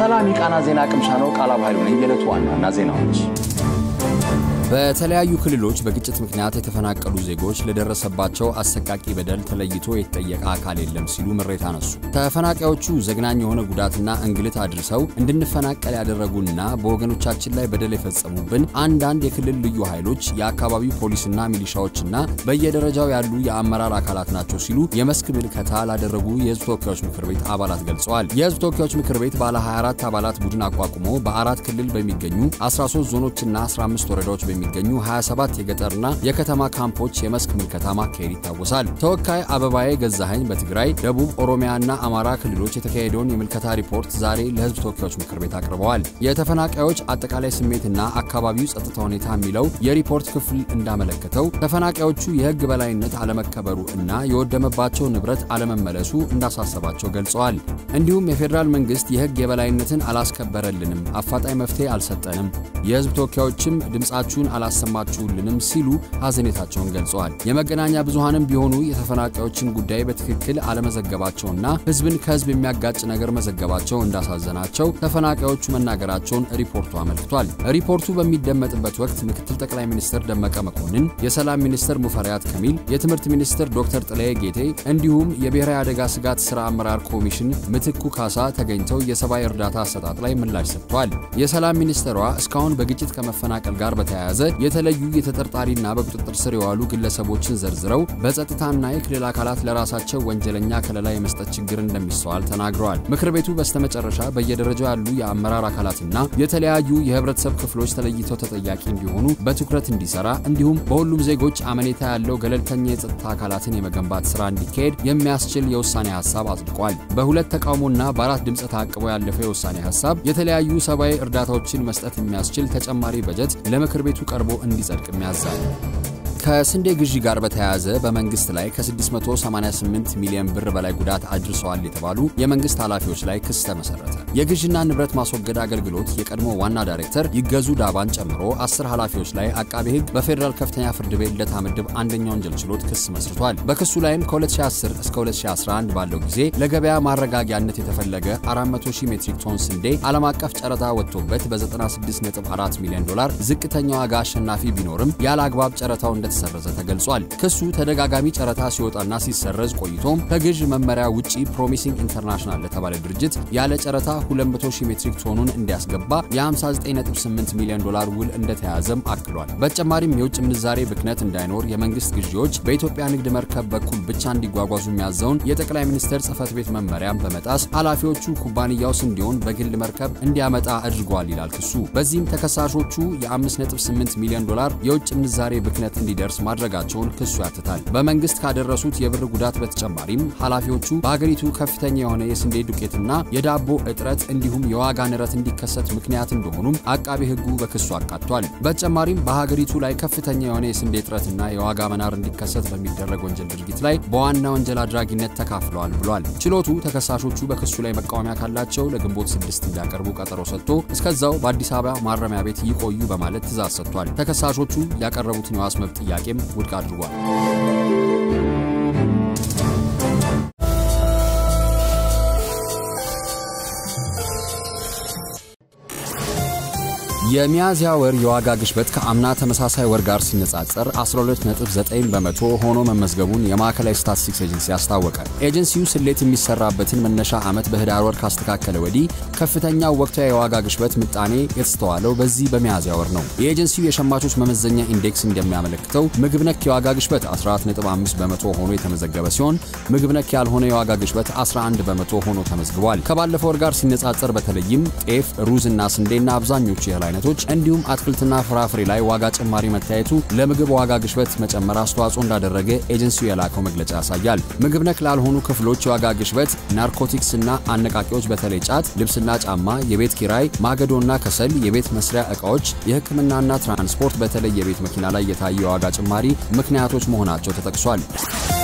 ሰላም የቃና ዜና ቅምሻ ነው። ቃላብ ኃይሉ ነኝ። የዕለቱ ዋና ዋና ዜናዎች በተለያዩ ክልሎች በግጭት ምክንያት የተፈናቀሉ ዜጎች ለደረሰባቸው አሰቃቂ በደል ተለይቶ የተጠየቀ አካል የለም ሲሉ ምሬት አነሱ። ተፈናቃዮቹ ዘግናኝ የሆነ ጉዳትና እንግልት አድርሰው እንድንፈናቀል ያደረጉና በወገኖቻችን ላይ በደል የፈጸሙብን አንዳንድ የክልል ልዩ ኃይሎች፣ የአካባቢው ፖሊስና ሚሊሻዎችና በየደረጃው ያሉ የአመራር አካላት ናቸው ሲሉ የመስክ ምልከታ ላደረጉ የሕዝብ ተወካዮች ምክር ቤት አባላት ገልጸዋል። የሕዝብ ተወካዮች ምክር ቤት ባለ 24 አባላት ቡድን አቋቁሞ በአራት ክልል በሚገኙ 13 ዞኖችና 15 ወረዳዎች የሚገኙ 27 የገጠርና የከተማ ካምፖች የመስክ ምልከታ ማካሄድ ይታወሳል። ተወካይ አበባዬ ገዛኸኝ በትግራይ ደቡብ ኦሮሚያና አማራ ክልሎች የተካሄደውን የምልከታ ሪፖርት ዛሬ ለሕዝብ ተወካዮች ምክር ቤት አቅርበዋል። የተፈናቃዮች አጠቃላይ ስሜትና አካባቢው ጸጥታ ሁኔታ የሚለው የሪፖርት ክፍል እንዳመለከተው ተፈናቃዮቹ የሕግ በላይነት አለመከበሩ እና የወደመባቸው ንብረት አለመመለሱ እንዳሳሰባቸው ገልጸዋል። እንዲሁም የፌዴራል መንግስት የሕግ የበላይነትን አላስከበረልንም፣ አፋጣኝ መፍትሄ አልሰጠንም፣ የሕዝብ ተወካዮችም ድምፃችሁን አላሰማችሁልንም ሲሉ ሐዘኔታቸውን ገልጸዋል። የመገናኛ ብዙሃንም ቢሆኑ የተፈናቃዮችን ጉዳይ በትክክል አለመዘገባቸውና ህዝብን ከህዝብ የሚያጋጭ ነገር መዘገባቸው እንዳሳዘናቸው ተፈናቃዮቹ መናገራቸውን ሪፖርቱ አመልክቷል። ሪፖርቱ በሚደመጥበት ወቅት ምክትል ጠቅላይ ሚኒስትር ደመቀ መኮንን፣ የሰላም ሚኒስትር ሙፈሪያት ከሚል፣ የትምህርት ሚኒስትር ዶክተር ጥላዬ ጌቴ እንዲሁም የብሔራዊ አደጋ ስጋት ሥራ አመራር ኮሚሽን ምትኩ ካሳ ተገኝተው የሰብአዊ እርዳታ አሰጣጥ ላይ ምላሽ ሰጥቷል። የሰላም ሚኒስትሯ እስካሁን በግጭት ከመፈናቀል ጋር በተያያዘ የተለዩ የተጠርጣሪና በቁጥጥር ስር የዋሉ ግለሰቦችን ዘርዝረው በጸጥታና የክልል አካላት ለራሳቸው ወንጀለኛ ከለላ የመስጠት ችግር እንደሚስተዋል ተናግረዋል። ምክር ቤቱ በስተመጨረሻ በየደረጃው ያሉ የአመራር አካላትና የተለያዩ የህብረተሰብ ክፍሎች ተለይተው ተጠያቂ እንዲሆኑ በትኩረት እንዲሰራ እንዲሁም በሁሉም ዜጎች አመኔታ ያለው ገለልተኛ የጸጥታ አካላትን የመገንባት ስራ እንዲካሄድ የሚያስችል የውሳኔ ሀሳብ አጽድቋል። በሁለት ተቃውሞና በአራት ድምፅ ታቅቦ ያለፈው የውሳኔ ሀሳብ የተለያዩ ሰብአዊ እርዳታዎችን መስጠት የሚያስችል ተጨማሪ በጀት ለምክር ቤቱ ቀርቦ እንዲጸድቅም ያዛል። ከስንዴ ግዢ ጋር በተያያዘ በመንግስት ላይ ከ688 ሚሊዮን ብር በላይ ጉዳት አድርሰዋል የተባሉ የመንግስት ኃላፊዎች ላይ ክስ ተመሰረተ። የግዢና ንብረት ማስወገድ አገልግሎት የቀድሞ ዋና ዳይሬክተር ይገዙ ዳባን ጨምሮ አስር ኃላፊዎች ላይ አቃቤ ሕግ በፌዴራል ከፍተኛ ፍርድ ቤት ልደታ ምድብ አንደኛ ወንጀል ችሎት ክስ መስርቷል። በክሱ ላይም ከ2010 እስከ 2011 ባለው ጊዜ ለገበያ ማረጋጊያነት የተፈለገ 400 ሺህ ሜትሪክ ቶን ስንዴ ዓለም አቀፍ ጨረታ ወጥቶበት በ96.4 ሚሊዮን ዶላር ዝቅተኛ ዋጋ አሸናፊ ቢኖርም ያለ አግባብ ጨረታው እንደተሰረዘ ተገልጿል። ክሱ ተደጋጋሚ ጨረታ ሲወጣና ሲሰረዝ ቆይቶም ከግዥ መመሪያ ውጪ ፕሮሚሲንግ ኢንተርናሽናል ለተባለ ድርጅት ያለ ጨረታ 200 ሺህ ሜትሪክ ቶኑን እንዲያስገባ የ59.8 ሚሊዮን ዶላር ውል እንደተያዘም አክሏል። በተጨማሪም የውጭ ምንዛሬ ብክነት እንዳይኖር የመንግስት ግዢዎች በኢትዮጵያ ንግድ መርከብ በኩል ብቻ እንዲጓጓዙ የሚያዘውን የጠቅላይ ሚኒስትር ጽህፈት ቤት መመሪያን በመጣስ ኃላፊዎቹ ኩባንያው ስንዴውን በግል መርከብ እንዲያመጣ አድርገዋል ይላል ክሱ። በዚህም ተከሳሾቹ የ5.8 ሚሊዮን ዶላር የውጭ ምንዛሬ ብክነት እንዲደርስ ማድረጋቸውን ክሱ ያትታል። በመንግስት ካደረሱት የብር ጉዳት በተጨማሪም ኃላፊዎቹ በሀገሪቱ ከፍተኛ የሆነ የስንዴ ዱቄትና የዳቦ እጥረት እንዲሁም የዋጋ ንረት እንዲከሰት ምክንያት እንደሆኑም አቃቤ ሕጉ በክሱ አካቷል። በተጨማሪም በሀገሪቱ ላይ ከፍተኛ የሆነ የስንዴ እጥረትና የዋጋ መናር እንዲከሰት በሚደረግ ወንጀል ድርጊት ላይ በዋና ወንጀል አድራጊነት ተካፍለዋል ብሏል። ችሎቱ ተከሳሾቹ በክሱ ላይ መቃወሚያ ካላቸው ለግንቦት ስድስት እንዲያቀርቡ ቀጠሮ ሰጥቶ እስከዛው በአዲስ አበባ ማረሚያ ቤት ይቆዩ በማለት ትእዛዝ ሰጥቷል። ተከሳሾቹ ያቀረቡትን የዋስ መብት ጥያቄም ውድቅ አድርጓል። የሚያዝያ ወር የዋጋ ግሽበት ከአምና ተመሳሳይ ወር ጋር ሲነጻጸር 12.9 በመቶ ሆኖ መመዝገቡን የማዕከላዊ ስታቲስቲክስ ኤጀንሲ አስታወቀ። ኤጀንሲው ስሌት የሚሰራበትን መነሻ ዓመት በህዳር ወር ካስተካከለ ወዲህ ከፍተኛው ወቅታዊ የዋጋ ግሽበት ምጣኔ የተስተዋለው በዚህ በሚያዝያ ወር ነው። የኤጀንሲው የሸማቾች መመዘኛ ኢንዴክስ እንደሚያመለክተው ምግብ ነክ የዋጋ ግሽበት 14.5 በመቶ ሆኖ የተመዘገበ ሲሆን ምግብ ነክ ያልሆነ የዋጋ ግሽበት 11 በመቶ ሆኖ ተመዝግቧል። ከባለፈው ወር ጋር ሲነጻጸር በተለይም ጤፍ፣ ሩዝ እና ስንዴና አብዛኞቹ የእህል አይነቶች እንዲሁም አትክልትና ፍራፍሬ ላይ ዋጋ ጭማሪ መታየቱ ለምግብ ዋጋ ግሽበት መጨመር አስተዋጽኦ እንዳደረገ ኤጀንሲው የላከው መግለጫ ያሳያል። ምግብ ነክ ላልሆኑ ክፍሎች የዋጋ ግሽበት ናርኮቲክስ እና አነቃቂዎች በተለይ ጫት፣ ልብስና ጫማ፣ የቤት ኪራይ፣ ማገዶና ከሰል፣ የቤት መስሪያ ዕቃዎች፣ የሕክምናና ትራንስፖርት በተለይ የቤት መኪና ላይ የታየ የዋጋ ጭማሪ ምክንያቶች መሆናቸው ተጠቅሷል።